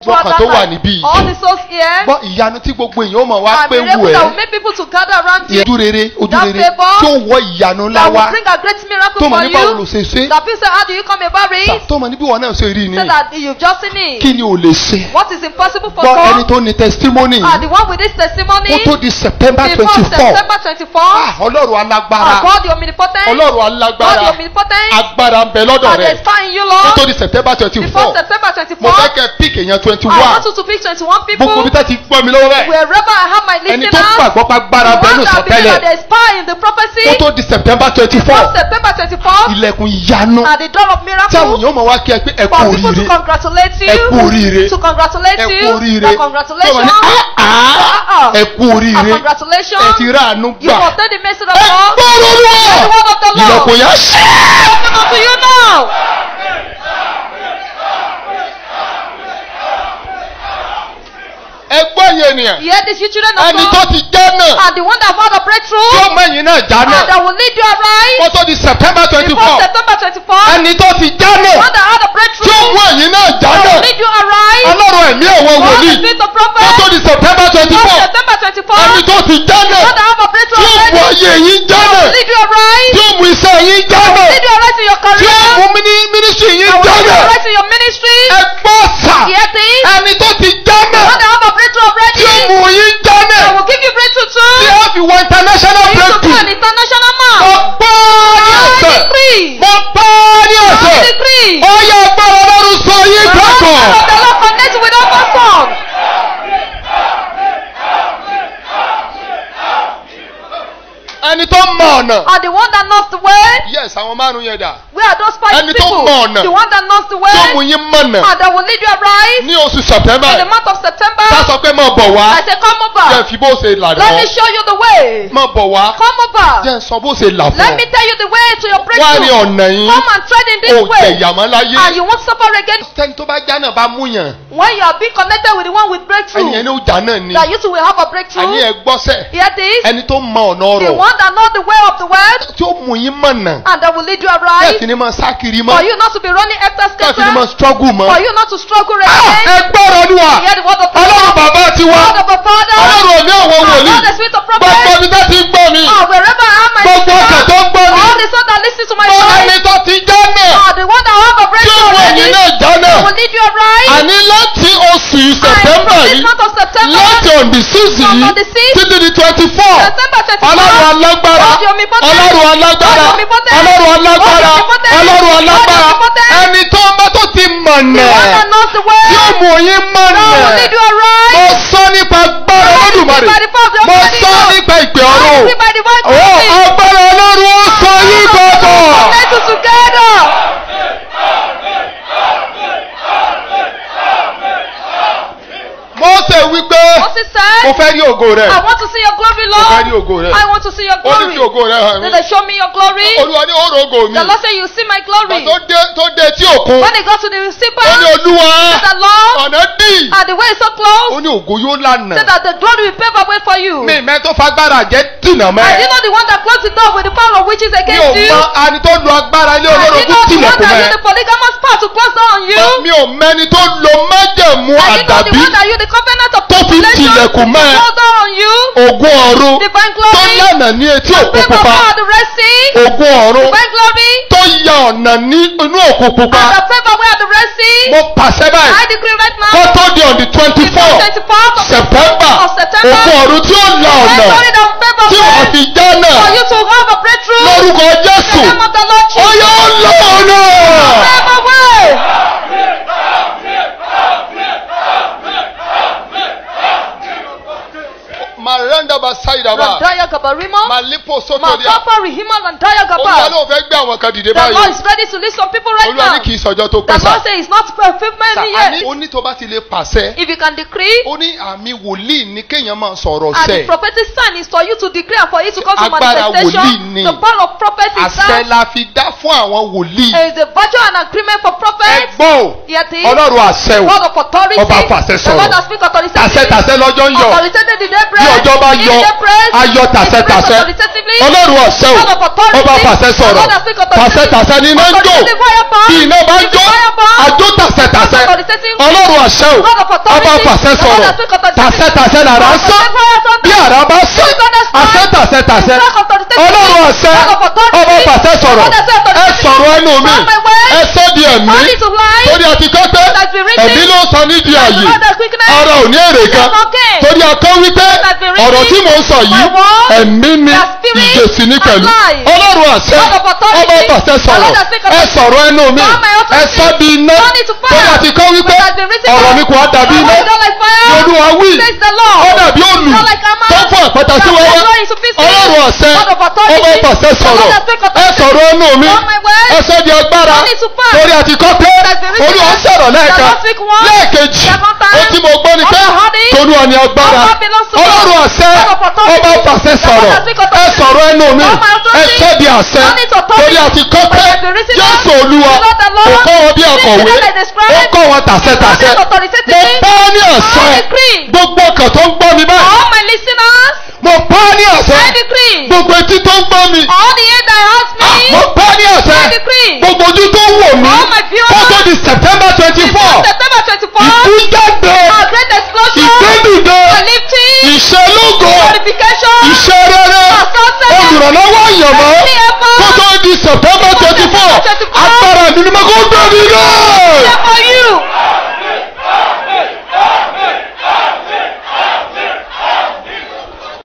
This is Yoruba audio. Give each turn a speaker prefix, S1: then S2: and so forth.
S1: gbọ́kàn tó wà níbí yìí.
S2: All the souls here.
S1: gbọ́ ìyanu tí gbogbo èèyàn ó mọ̀ wá
S2: And
S1: pé wù
S2: miracle that will
S1: ẹ́
S2: make people to gather around you.
S1: ojú rere ojú
S2: That
S1: rere
S2: favour
S1: tí ó wọ ìyanu ńlá
S2: That
S1: wá
S2: will bring a great miracle
S1: tó mọ̀
S2: for
S1: nípa
S2: you.
S1: olùṣèṣe
S2: That people say, how do you come about it?
S1: tó mọ̀ níbi wọn náà ṣe rí ni
S2: Say that you've just seen it.
S1: kí ni ò lè ṣe
S2: What is impossible for
S1: gbọ́ ẹni
S2: God?
S1: tó ní testimony
S2: Ah, the one with this testimony.
S1: ó tó di september
S2: Before
S1: twenty four
S2: September 24.
S1: ọlọ́run
S2: Ah,
S1: alágbára
S2: God, the omnipotent.
S1: ọlọ́run
S2: God, the
S1: alágbára
S2: omnipotent.
S1: agbára ń bẹ lọ́dọ̀
S2: And
S1: rẹ̀
S2: there's fire in you,
S1: ó tó
S2: Lord.
S1: di september twenty
S2: Before
S1: four
S2: September
S1: mo
S2: 24.
S1: fẹ́ kẹ́ pick èèyàn twenty
S2: I want
S1: one
S2: you to pick 21 people.
S1: gbogbo bí tá ti gbọ́ mi lọ́wọ́ bẹ́ẹ̀
S2: Wherever I have my
S1: ẹni tó
S2: listeners.
S1: gbàgbọ́ pa gbára
S2: The
S1: bẹ́ẹ̀
S2: one
S1: ló
S2: that believe
S1: sọtẹ́lẹ̀
S2: that there is power in the prophecy.
S1: ó tó di september twenty
S2: Before
S1: four
S2: September 24.
S1: ilẹ̀kùn ìyanu
S2: At the door of
S1: tí àwọn
S2: miracle.
S1: èèyàn mọ̀ wá kí ẹ pé ẹ kú
S2: For people to
S1: oríire
S2: congratulate
S1: ẹ kú
S2: you.
S1: oríire
S2: To congratulate
S1: ẹ kú
S2: you.
S1: oríire
S2: That
S1: tí wọ́n
S2: congratulations.
S1: ní "Ah, ah, ẹ kú
S2: And
S1: oríire ẹ
S2: congratulations.
S1: ti rà àánú
S2: You
S1: gbà
S2: must take the message of
S1: ẹ
S2: God.
S1: gbọ́rọ̀
S2: The
S1: olúwa
S2: word of the Lord.
S1: ilẹ̀kùn yẹn ṣí.
S2: Open unto you now.
S1: ẹ gbọ́ yẹn ènìyàn
S2: Hear this, you children of
S1: ẹni tó
S2: God.
S1: ti jẹ́ náà
S2: And the one that found a
S1: tí
S2: breakthrough.
S1: ó mẹ́yìn náà já
S2: And
S1: náà
S2: that will lead you aright.
S1: kó tó di september twenty
S2: Before
S1: four
S2: September 24.
S1: ẹni tó ti já náà
S2: One that had a
S1: tí ó
S2: breakthrough.
S1: mú ẹ̀yìn náà já
S2: That will
S1: náà
S2: lead you aright.
S1: ọlọ́run ẹ̀mí ẹ̀wọ̀n
S2: God
S1: wòlíì
S2: the spirit of
S1: kó tó
S2: prophet.
S1: di september twenty
S2: Before
S1: four
S2: September 24.
S1: ẹni tó ti já náà
S2: One that have a
S1: tí
S2: breakthrough
S1: ó mú
S2: already.
S1: ayé yín já náà
S2: Lead you aright.
S1: tí ó mú iṣẹ́ yín já náà
S2: Lead you aright in your
S1: tí ó
S2: career.
S1: mú mini- ministry yín
S2: That will
S1: já
S2: lead you
S1: náà
S2: aright in your ministry.
S1: ẹ gbọ́ sà
S2: Hear this.
S1: ẹni tó ti já náà
S2: One that have a breakthrough
S1: tí
S2: already.
S1: ó mú yín já
S2: That
S1: náà
S2: will give you breakthrough
S1: tí
S2: too.
S1: ó fi wọ international
S2: For you to be
S1: breakthrough
S2: an international man.
S1: mo gbọ́ ní
S2: I
S1: ọ̀sẹ̀
S2: decree.
S1: mo gbọ́ ní
S2: I
S1: ọ̀sẹ̀
S2: decree.
S1: ó yẹ agbára ọlọ́run sọ yín
S2: The Lord
S1: gbàgbọ́.
S2: of the Lord connect with all person.
S1: ẹni tó mọ ọ̀nà.
S2: And the one that knows the way.
S1: yes àwọn márùn yẹn dà.
S2: Where are those five
S1: Ẹni tó
S2: people?
S1: mọ ọ̀nà.
S2: The one that knows the
S1: tí ó mú
S2: way.
S1: yín mọ̀nà.
S2: And that will lead you aright.
S1: ní oṣù september
S2: In the month of September.
S1: tá a sọ pé mọ̀ bọ̀ wá.
S2: I say come
S1: jẹ́
S2: over.
S1: fi bó ṣe là
S2: Let me
S1: lọ.
S2: show you the way.
S1: mọ̀ bọ̀ wá.
S2: Come over.
S1: jẹ́ sọ bó ṣe là fún
S2: Let me
S1: ọ.
S2: tell you the way to your
S1: wá ní
S2: breakthrough.
S1: ọ̀nà yín.
S2: Come and tread in
S1: o
S2: this
S1: jẹ
S2: way.
S1: ìyàmọ́ láyé.
S2: And you won't suffer again.
S1: tẹ́ni tó bá já náà bá mú yàn.
S2: When you are being connected with the one with
S1: ẹni
S2: breakthrough.
S1: ẹni ó já náà ni.
S2: That you too will have a
S1: àní
S2: breakthrough.
S1: ẹ gbọ́sẹ̀.
S2: Hear this.
S1: ẹni tó mọ ọ̀nà
S2: The
S1: ọ̀rọ̀.
S2: one that knows the way of the world.
S1: tí ó mú yín mọ̀nà.
S2: And that will lead you
S1: bẹ́ẹ̀
S2: aright.
S1: fi ni máa sá kiri
S2: For
S1: mọ́.
S2: you not to be running after
S1: bẹ́ẹ̀ fi ni máa
S2: scatter.
S1: struggle mọ́.
S2: For you not to struggle
S1: Ah,
S2: again.
S1: ẹ gbọ́rọ̀ olúwa.
S2: Hear the word of the
S1: ọlọ́run
S2: Lord.
S1: bàbá ti wá.
S2: Word of the Father.
S1: ọlọ́run òní àwọn
S2: And
S1: wòlíì.
S2: God the spirit of
S1: gbogbo
S2: prophet.
S1: ibi tó ti ń gbọ́ mi.
S2: Ah, wherever I am, my
S1: gbogbo ọkàn
S2: sister.
S1: tó ń gbọ́ mi.
S2: All the sons that listen to my
S1: gbọ́
S2: voice.
S1: ẹni tó ti já náà.
S2: Ah, the one that have a
S1: tí
S2: breakthrough
S1: òun
S2: already.
S1: ẹ̀yìn náà já náà.
S2: Will lead you aright.
S1: àní láti oṣù
S2: And
S1: sẹ̀tẹ́mbà
S2: from this
S1: yìí.
S2: month of September.
S1: láti on the six
S2: From
S1: yìí
S2: on the sixth.
S1: títí di twenty four.
S2: September 24.
S1: ọlọ́run alágbára.
S2: God the omnipotent.
S1: ọlọ́run alágbára.
S2: God the omnipotent.
S1: ọlọ́run alágbára.
S2: God the omnipotent.
S1: ọlọ́run
S2: God the
S1: alágbára.
S2: omnipotent.
S1: ẹni tó ń bá tó ti
S2: The
S1: mọ̀nà.
S2: one that knows the way.
S1: tí ó mú yín
S2: God will
S1: mọ̀nà.
S2: lead you aright.
S1: mo sọ nípa agbára olódùmarè.
S2: By the power of the
S1: mo
S2: Almighty
S1: sọ
S2: God.
S1: nípa ìpè
S2: I
S1: ọ̀run.
S2: see by the voice of
S1: Ó
S2: God.
S1: agbára ọlọ́run ó sọ yín gbọ́dọ̀.
S2: Connect us together.
S1: Mósè wípé
S2: Moses
S1: mo
S2: said,
S1: fẹ́ rí ògo rẹ̀.
S2: I want to see your glory,
S1: Mo fẹ́ rí
S2: Lord.
S1: ògo rẹ̀.
S2: I want to see your
S1: Ó ní
S2: glory.
S1: kí ògo rẹ̀ hàn mí.
S2: Then they show me your glory.
S1: Olúwa ní òrò ògo mi.
S2: The Lord said, You see my glory.
S1: Ìgbà tó dé tó dé tí òkun.
S2: When they got to the
S1: Ó ní
S2: receiver,
S1: Olúwa
S2: the Lord,
S1: ọ̀nà dì.
S2: and the way is so close,
S1: Ó ní ògo yóò lànà.
S2: said that the glory will pave a way for you.
S1: Mi ìmẹ́ tó fagbára jẹ́ dìnà
S2: And
S1: mẹ́.
S2: you know the one that closed the door with the power of witches
S1: Mi ò
S2: against you?
S1: mọ ani tó lo agbára ilé
S2: And you
S1: olórogún
S2: know the one
S1: tilẹ̀kùn
S2: that
S1: mẹ́.
S2: used the polygamous power to close down on you?
S1: Mi ò mẹ́ni tó lo májẹ̀mú
S2: And you know the
S1: àdàbí
S2: one that used the covenant of
S1: tó fi
S2: population to
S1: tilẹ̀kùn mẹ́.
S2: close down on you?
S1: ògùn ọ̀run
S2: Divine
S1: tó
S2: glory.
S1: lànà ní etí òkun
S2: Favor
S1: pupa.
S2: power of the Red Sea.
S1: Ògùn ọ̀run
S2: Divine glory.
S1: tó ya ọ̀nà ní inú òkun
S2: And
S1: pupa.
S2: the favor way of the Red Sea.
S1: Mo pàṣẹ báyìí.
S2: I decree right now.
S1: kó tó di on the twenty four
S2: 24th of
S1: september
S2: of September.
S1: òkun ọ̀run tí ó la
S2: Divine
S1: ọ̀nà
S2: glory that will favor
S1: tí wọ́n
S2: way
S1: fi já
S2: for
S1: náà
S2: you to have a breakthrough.
S1: lórúkọ
S2: In the
S1: jésù
S2: name of the Lord
S1: ó
S2: Jesus.
S1: yọ ọ́ la ọ̀nà.
S2: Favor way.
S1: maranda basaidaba
S2: Randaya Gabarimo.
S1: malipo sotodia
S2: Makapa Rihima Randaya
S1: olúwa
S2: Gaba.
S1: ló fẹ́ gbé àwọn kan dìde
S2: The Lord
S1: báyìí
S2: is ready to lift some people right
S1: olúwa ní
S2: now.
S1: kì í sọjọ́ tó
S2: The
S1: pẹ́ sá
S2: Lord says it's not fulfillment
S1: àní
S2: yet.
S1: ó ní tó bá ti lè pàṣẹ
S2: If you can decree,
S1: ó ní àmì wòlíì ní kéèyàn máa sọ̀rọ̀
S2: and the
S1: sẹ́
S2: prophetic sign is for you to decree and for it to come to
S1: Agbára wòlíì
S2: manifestation.
S1: ni.
S2: The power of prophet is
S1: àṣẹ
S2: that.
S1: la fi dá fún àwọn wòlíì
S2: There is a virtue and agreement for prophets.
S1: ẹgbọ́n o
S2: Yet it.
S1: ọlọ́run àṣẹ o
S2: Word of authority.
S1: Ọba fàṣẹ
S2: The
S1: sọ̀rọ̀.
S2: Lord that speak authoritatively.
S1: tàṣẹ tàṣẹ lọ́jọ́ ń yọ
S2: Authoritative in
S1: bí
S2: April.
S1: ọjọ́ bá ayọ̀
S2: In the praise,
S1: ayọ̀
S2: in praise
S1: tàṣẹtàṣẹ
S2: authoritatively.
S1: ọlọ́run ọ̀sẹ̀
S2: God of
S1: o
S2: authority.
S1: ọba fàṣẹ sọ̀rọ̀
S2: God that speak authoritatively.
S1: tàṣẹtàṣẹ ni iná ń jó
S2: Authoritative fire burn.
S1: bí iná bá ń jó
S2: Fire burn.
S1: àjò tàṣẹtàṣẹ
S2: God authoritative.
S1: ọlọ́run ọ̀sẹ̀ o
S2: God of authority.
S1: ọba fàṣẹ
S2: God
S1: sọ̀rọ̀
S2: that speak authoritatively.
S1: tàṣẹtàṣẹ làrá ń sọ
S2: Authoritative fire thunder.
S1: bí àrá bá sọ àṣẹ tàṣẹtàṣẹ
S2: God authoritative.
S1: ọlọ́run ọ̀sẹ̀
S2: God of authority.
S1: ọba fàṣẹ sọ̀rọ̀
S2: God that speak
S1: ẹ
S2: authoritatively.
S1: sọ̀rọ̀ ẹnu mi
S2: On my way.
S1: ẹ sọ di ẹ̀mí
S2: Only to life.
S1: torí àti kọ́pẹ́
S2: That's been written.
S1: ẹ̀mí ló sọ nídìí ààyè
S2: God that quickness.
S1: ara ò ní èrè kan
S2: That's okay.
S1: torí akọ́ wípé
S2: That's been written.
S1: ọ̀rọ̀ tí mò ń sọ yìí
S2: My word.
S1: ẹ̀mí ni
S2: Their spirit
S1: ìjèsì ní pẹ̀lú
S2: alive.
S1: ọlọ́run àṣẹ
S2: God of authority.
S1: ọba pàṣẹ sọ̀rọ̀
S2: God that speak
S1: ẹ
S2: authority.
S1: sọ̀rọ̀ ẹnu mi
S2: God my authority.
S1: ẹ sọ di iná
S2: Turn it to fire.
S1: torí àti kọ́ wípé
S2: That's been written.
S1: ọ̀rọ̀ mi kò á dàbí
S2: My
S1: iná
S2: word is not like fire.
S1: ní olúwa wí
S2: Says the Lord.
S1: ó dàbí òlù
S2: Not like hammer.
S1: tó fún àpáta sí
S2: That
S1: wẹ́wẹ́
S2: will blow into pieces.
S1: ọlọ́run ọ̀sẹ̀
S2: God of authority.
S1: ọba pàṣẹ sọ̀rọ̀
S2: God that speak
S1: ẹ
S2: authority.
S1: sọ̀rọ̀ ẹnu mi
S2: Turn my word.
S1: ẹ sọ di agbára
S2: Turn it to fire.
S1: torí àti kọ́ pé
S2: That's been written.
S1: olúwa sọ̀rọ̀ lẹ́ẹ̀kan
S2: Shall not speak once.
S1: lẹ́ẹ̀kejì
S2: Second time.
S1: ó tí mo gbọ́ ni pé
S2: All the honey.
S1: tolúwa ni agbára
S2: All belongs to God.
S1: ọlọ́run ọ̀sẹ̀
S2: God of authority.
S1: ọba pàṣẹ
S2: God
S1: sọ̀rọ̀
S2: that speak
S1: ẹ
S2: authority.
S1: sọ̀rọ̀ ẹnu mi
S2: All my authority.
S1: ẹ sọ di àṣẹ
S2: Turn it to authority.
S1: torí àti kọ́ pé
S2: That's been written.
S1: jésù olúwa
S2: The Lord the Lord.
S1: kò kọ́ wọn bí akọ̀wé
S2: This is what I describe.
S1: ó kọ́ wọn tàṣẹtàṣẹ
S2: God is
S1: mo
S2: authoritative.
S1: bá ní
S2: I
S1: àṣẹ
S2: decree.
S1: gbogbo ọkàn tó ń gbọ́ mi báyìí